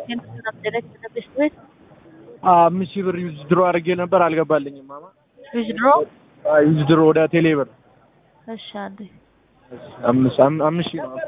አምስት ሺህ ብር ዩዝ ድሮ አድርጌ ነበር አልገባልኝም። ማማ ዊዝድሮ ዩዝ ድሮ ወደ ቴሌ ብር እሺ፣ አንዴ አምስት አም- አምስት ሺህ ነው።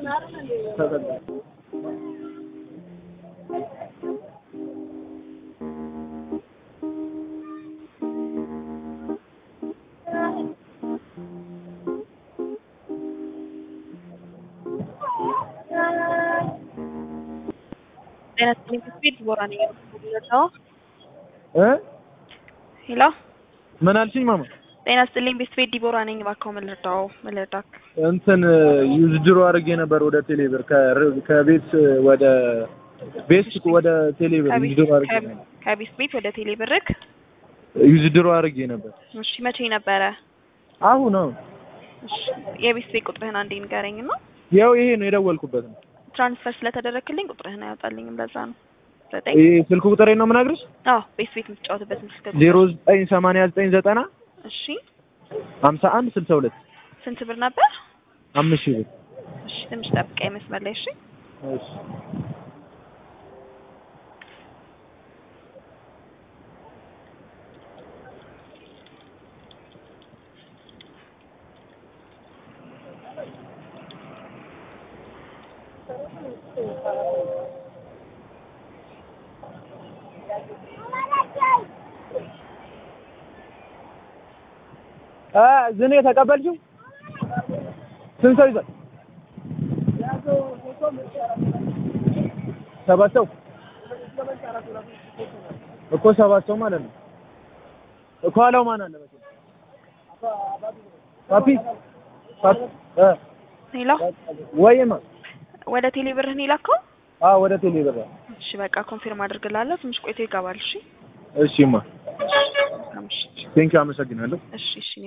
ጤና ይስጥልኝ ስፒድ ቦራ ነኝ የምትደውለው። እ ሄሎ ምን አልሽኝ ማማ? ጤና ይስጥልኝ ቤስት ዲቦራ ነኝ። እባክዎ ምን ልርዳው? ምን ልርዳክ? እንትን ዩዝ ድሮ አድርጌ ነበር ወደ ቴሌ ብር ከር- ከቤት ወደ ቤት ወደ ቴሌ ብር ዩዝ ድሮ አድርጌ ነበር። ከቤስት ቤት ወደ ቴሌ ብርክ። ዩዝ ድሮ አድርጌ ነበር። እሺ መቼ ነበረ? አሁን አሁን እሺ የቤስት ቤት ቁጥርህን አንዴ ንገረኝ እና ያው ይሄ ነው የደወልኩበት ነው። ትራንስፈር ስለተደረግክልኝ ቁጥርህን አያወጣልኝም። ለዛ ነው ዘጠኝ ይሄ ስልክ ቁጥሬ ነው የምነግርሽ አዎ ቤስት ቤት የምትጫወትበት ስልክ ቁጥር። ዜሮ ዘጠኝ ሰማንያ ዘጠኝ ዘጠና እሺ ሀምሳ አንድ ስልሳ ሁለት ስንት ብር ነበር? አምስት ሺህ ብር እሺ ትንሽ ጠብቀኝ መስመር ላይ እሺ። እሺ። አ ዝኔ ተቀበልሽው? ስንት ሰው ይዟል? ሰባት ሰው እኮ ሰባት ሰው ማለት ነው። ከኋላው ማን አለ መሰለኝ? ፓፒ ፓፒ እ ሄሎ ወይማ ወደ ቴሌ ብርህን የላከው? አዎ ወደ ቴሌ ብር እሺ በቃ ኮንፊርም አድርግላለሁ። ትንሽ ቆይቶ ይገባል። እሺ እሺማ እሺ ቴንኪው አመሰግናለሁ። እሺ እሺ